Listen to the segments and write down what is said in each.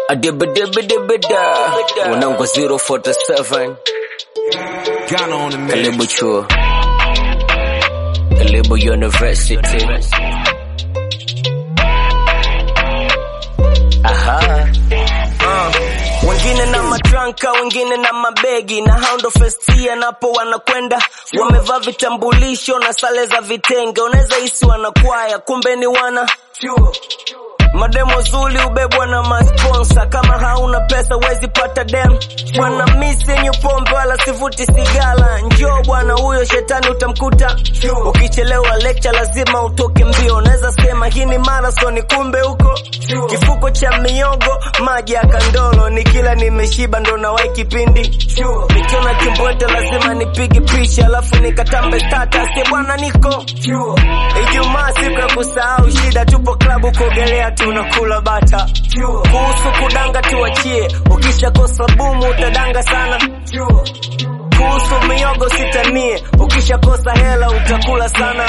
Adibidibidibida Mwanangu 047 Ghana on the mix. Karibu chuo Karibu university Aha Uh, wengine na matranka, wengine na mabegi na hao ndo festia napo wanakwenda, wamevaa vitambulisho na sare za vitenge, unaweza hisi wanakwaya, kumbe ni wana Mademo zuli ubebwa na masponsa, kama hauna pesa wezi pata dem. Bwana misi yenye pombe wala sivuti sigala, njoo bwana, huyo shetani utamkuta. Ukichelewa lecture lazima utoke mbio, naweza sema hii ni marathon, kumbe huko kifuko cha miogo, maji ya kandolo, nikila nimeshiba ndo nawai kipindi. Nikiona kimbwete lazima nipige picha, alafu nikatambe status, "Eh bwana niko Ijumaa siku ya kusahau shida, tupo klabu kuogelea, tunakula bata. Kuhusu kudanga tuachie, ukishakosa bumu utadanga sana. Kuhusu miogo sitanie, ukishakosa hela utakula sana.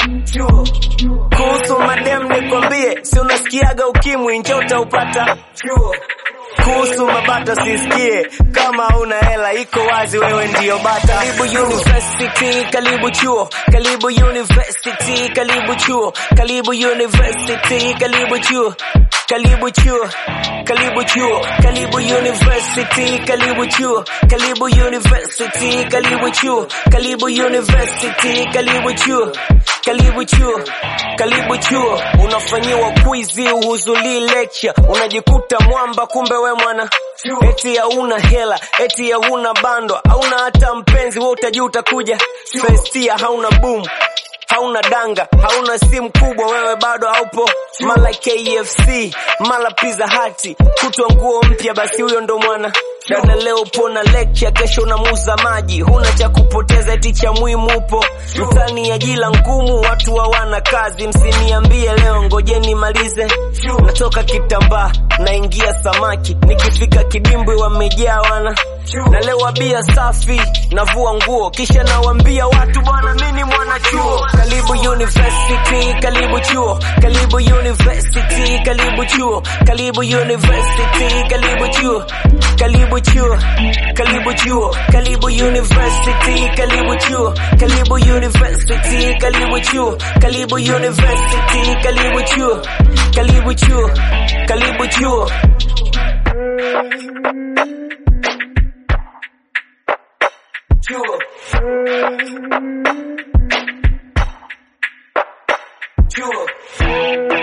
Kuhusu madem nikwambie, si unasikiaga ukimwi nje utaupata. Kuhusu mabata sisikie, kama hauna hela iko wazi, wewe ndiyo bata. Karibu university, karibu chuo, karibu university, karibu chuo, karibu university, karibu chuo, karibu chuo, karibu chuo, karibu university, karibu chuo, karibu university, karibu chuo, karibu university, karibu chuo, karibu chuo, karibu chuo. Unafanyiwa kwizi, uhuzulii lecture, unajikuta mwamba, kumbe we mwana eti hauna hela, eti hauna bando, hauna hata mpenzi, we utajua utakuja festia, hauna boom hauna danga, hauna simu kubwa, wewe bado haupo. Mala KFC, mala Pizza Hut, kutwa nguo mpya, basi huyo ndo mwana dada. Leo pona lecture, kesho unamuuza maji, huna cha kupoteza, eti cha muhimu upo mtani. Ajira ngumu, watu hawana kazi, msiniambie leo, ngojeni malize. Natoka kitambaa, naingia samaki, nikifika kidimbwi wamejaa wana nalewa bia safi, navua nguo, kisha nawambia watu bwana, mi ni mwanachuo. Karibu university, karibu chuo, karibu university, karibu chuo, karibu university, karibu chuo, karibu chuo, karibu chuo, karibu university, karibu chuo, karibu university, karibu chuo, karibu university, karibu chuo, karibu chuo, karibu chuo. Chuo. Chuo.